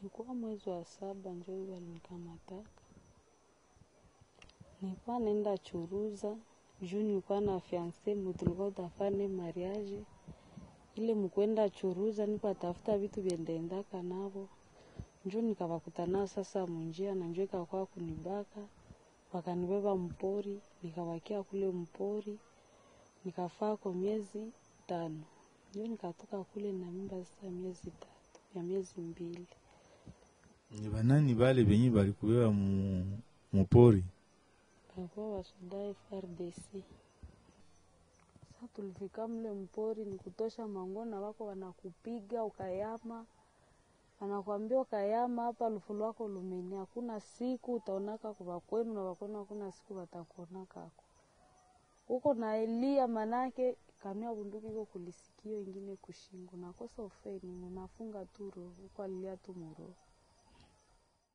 Ilikuwa mwezi wa saba njo walinikamataka, nilikuwa nenda churuza juu nilikuwa na fianse mu tulikuwa tafane mariage ile mkwenda churuza, niko atafuta vitu vyendeendaka navo njo nikawakutana sasa munjia na njo ikakuwa kunibaka, wakanibeba mpori, nikawakia kule mpori nikafaa kwa miezi tano, njo nikatoka kule na mimba sasa miezi tatu ya miezi mbili. Ni banani bale benye balikubeba mu mupori? Kakuwa wasoda FRDC. Sasa tulifika mle mpori ni kutosha mangona wako wanakupiga ukayama, wanakwambia ukayama hapa lufu lwako lumeni, hakuna siku utaonaka kwa kwenu na wakwenu, hakuna siku watakuonakako huko na elia, manake kamia bunduki iko kulisikio ingine kushingo, nakosa ufeni, unafunga tu roho huko, alilia tu muroho